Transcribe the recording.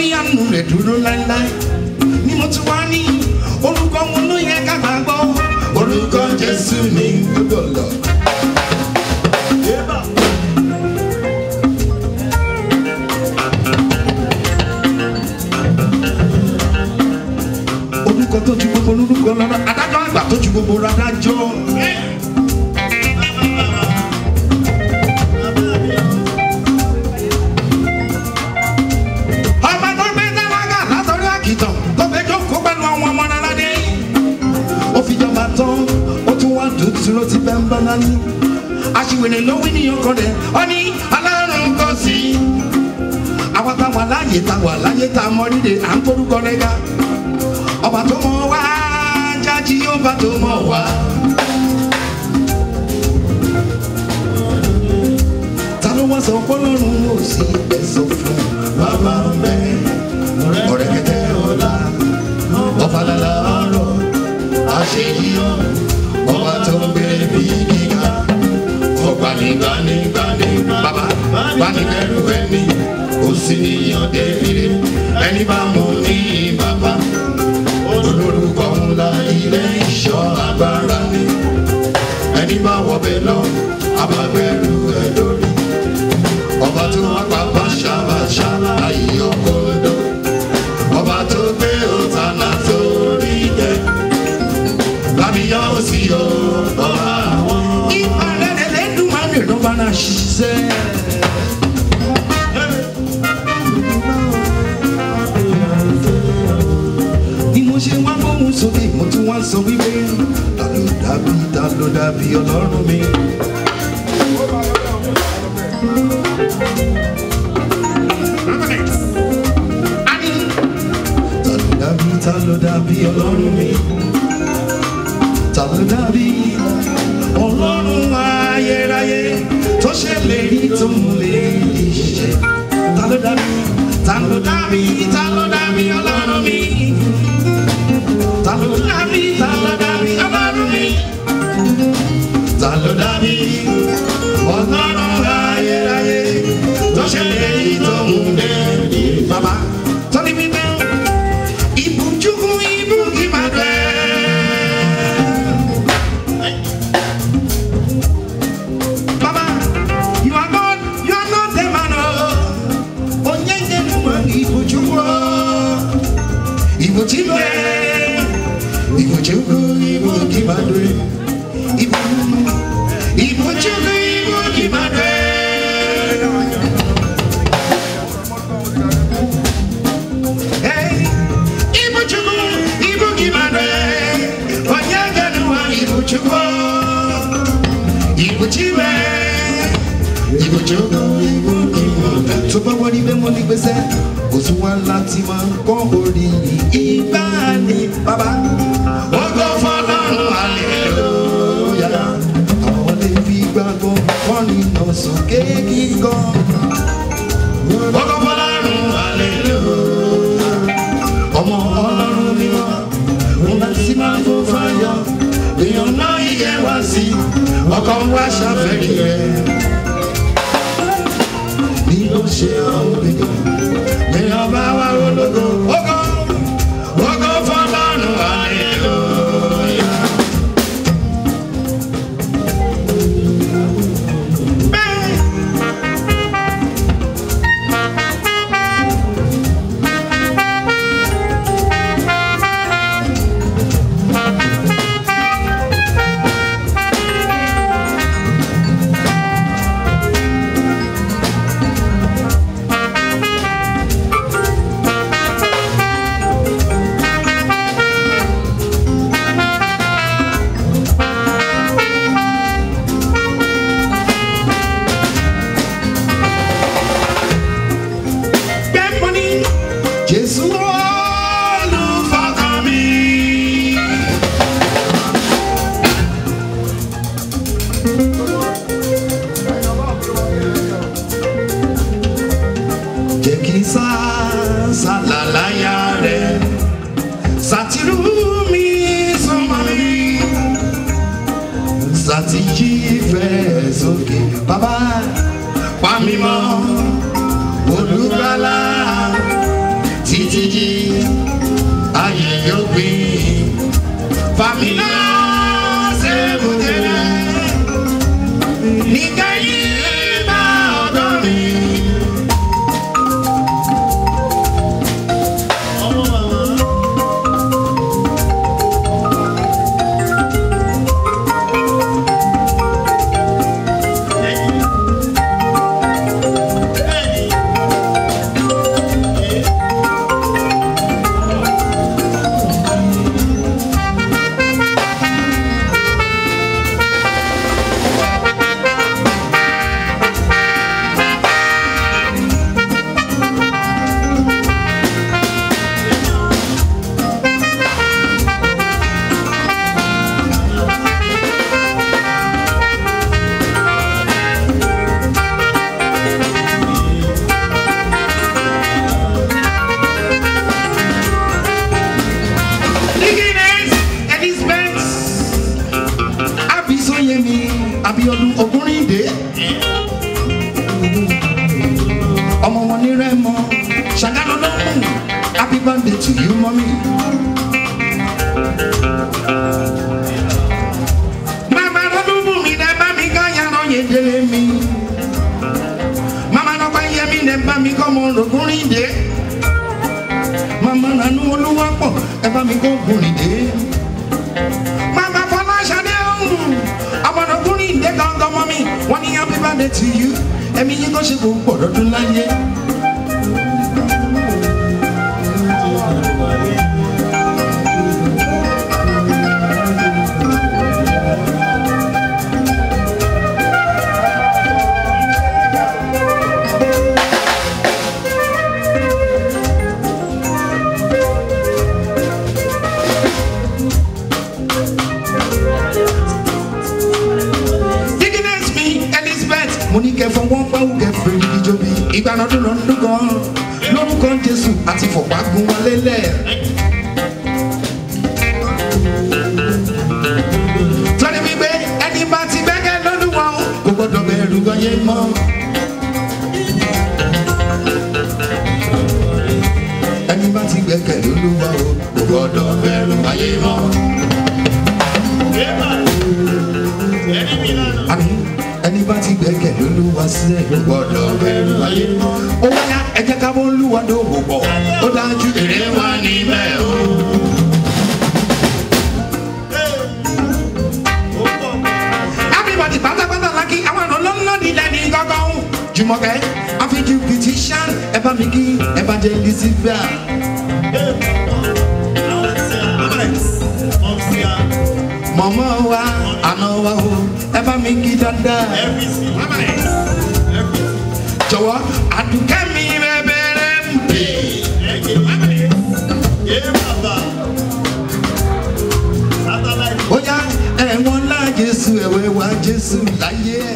ní àánú rẹ̀ dúró láéláé ni mo ti wá ní orúkọ wọn ló yẹ ká gbàgbọ́ orúkọ jésù ní gbogbo lọ. orúkọ tó ju gbogbo orúkọ lọ́rọ́ adájọ́ àgbà tó ju gbogbo adájọ́. ọba tó gbé dáwàgà látọrí àkìtàn tó fẹ́ jókòó pẹ̀lú àwọn ọmọ aládé. ó fi jọba tán ó tún wá dùn dúró ti bẹ́ẹ̀ ń bá nání. aṣiwèrè ló wí ní ọkọ rẹ̀ ó ní alárùn kò sí. àwa táwọn aláyè táwọn aláyè tá a mọ rírè à ń forúkọ rẹ̀ ga. ọba tó mọ wá jájí ọba tó mọ wá. ta ló wá sọ fọlọ́run ó sì ẹ̀sọ́ fún bàbá bẹ́ ọ̀rẹ́ kẹtẹ́ ọ̀la ọ̀fàlàlà ọ̀rọ̀ àṣeyíyọ ọba tó ń gbé bí gíga ọ̀gbanigbanigbani bàbá gbanibẹ̀rù ẹni ó sì níyàn débìrì ẹni bá mú ní bàbá olórúkọ ńlá ilé ìṣọ́ agbára ni ẹni bá wọbẹ̀ lọ abàgbẹ̀rù ẹ̀ lórí ọba tó wá pa báṣabáṣá ayé ọkọọdọ ọba tó gbé òtánà sórí jẹ lábíyá ó sì yọ ọba àwọn. ìbàdàn ẹlẹ́dùnmáà ló bá náà ṣiṣẹ́. ni mo ṣe wá gbóhùn sókè mo tún wá sọ wípé ta ló dàbí ta ló dàbí ọlọ́run mi. Ani, ta ló dàbí ta ló dàbí ọlọ́run mi. ta ló dàbí ọlọ́run ayérayé tó ṣe lè rí tó ń lè ṣe. ta ló dàbí ta ló dàbí ta ló dàbí ọlọ́run mi. ta ló dàbí ta ló dàbí ọlọ́run mi. ta ló dàbí ọlọ́run ayérayé tó ṣe lè rí tó ń lè ṣe. bàbá tọ́ni mi bẹ́ẹ̀ ibùjúkú ibùkí máa bẹ́ẹ̀. Baba, you are God, you are not a man. oh. Onyenye numa ibuchukwu. Ibuchimbe. Ibuchukwu ibu kimadwe. Ibu. Ibuchukwu ibu kimadwe. Hey, Ibuchukwu ibu kimadwe. Onyenye numa ibuchukwu ìbùjíbẹ ìbùjókòó ìbùkímọ tó bá wọlé bẹ́ẹ̀ mo ní gbèsè oṣù wa láti máa ń kọ́ orí ìgbà ni bàbá. ògo fọlọ́run hallelujah àwọn lè fi gbàgbọ́ kọ́ni lọ sókè kíkọ́. ògo fọlọ́run hallelujah ọmọ ọlọ́run mímọ́ ńlá sí máa ń fò fáyọ̀ èèyàn náà yíyẹ wá sí ọkọ̀ ń wá ṣàfẹ́rí rẹ̀ bí ló ṣe àwọn èèyàn èèyàn bá wá ológo ògo ògo fọlọ́run hallelujah. Bẹ́ẹ̀. Gbẹ́pọ̀ ní Jésù olùfọkàn mi. Jẹ́ kí sá sàlàláyà rẹ̀ sàtìrú mi sọmọ mi sàtìjí fẹ́ sókè bàbá pa mí mọ́ olùgbàlà títí ayé yóò gbìn fàmílà sẹ́bùtẹ́lẹ̀ níkẹyìn bá ọ̀dọ́ mi. Dickens Elizabeth Abisoyemi Abiodun Ogunrinde ọmọ wọn ní Rẹ́mọ ṣàgádọdún happy birthday to you mọ́mí. Màmá lọ́dún bù mí dẹ́ bá mi ká yàrá yẹn délé mi. Màmá lọ́pàá yẹ mí dẹ́ bá mi kọ́ ọmọ Ogunrinde mama nanu olúwa pọ̀ ẹ bá mi kó gùnrìndé. mama fọláṣadé ọ̀hún ọmọdékùnrin ìdè gangan mọ́ mi wọ́n ní happy birthday to you ẹ̀mí yín kó ṣe kó pọ̀ lọ́dún láyé. Dickens mi Elizabeth mo ní kẹ́ fọwọ́ pẹ́wù kẹ́ fèrè ìjọbi ìgbanadún lọ ń dún gan lórúkọ Jésù àti fọ̀pá gun wọn lélẹ̀. Tọ́ni wípé ẹni bá ti gbẹ́kẹ̀ lọ́lúwa o kò gbọ́dọ̀ bẹ̀rù gbọ́yé mọ́. Ẹni bá ti gbẹ́kẹ̀ lọ́lúwa o kò gbọ́dọ̀ bẹ̀rù gbọ́yé mọ́. àmì ẹni bá ti gbẹ́kẹ̀ lólúwa sílẹ̀ ló gbọ́dọ̀ bẹ̀rù ayé mọ́. ó wáyà ẹ jẹ́ ká bọ́ lúwa dòwò pọ̀ ó dájú èrè wà níbẹ̀ o. everybody pátápátá lákì àwọn àna lọ́nlọ́dì lẹ́ni gángan jùmọ̀kẹ́ àfijù petition ẹ bá mi kí evangelist fẹ́ mọ̀mọ́ wa àna wa o ẹ bá mi kí dáadáa. jọ̀wọ́ àdùkẹ́ mi bẹ̀rẹ̀ ń pè. ó yá ẹ̀wọ̀n lá jésù ẹ̀wẹ̀ wá jésù láyé ẹ̀.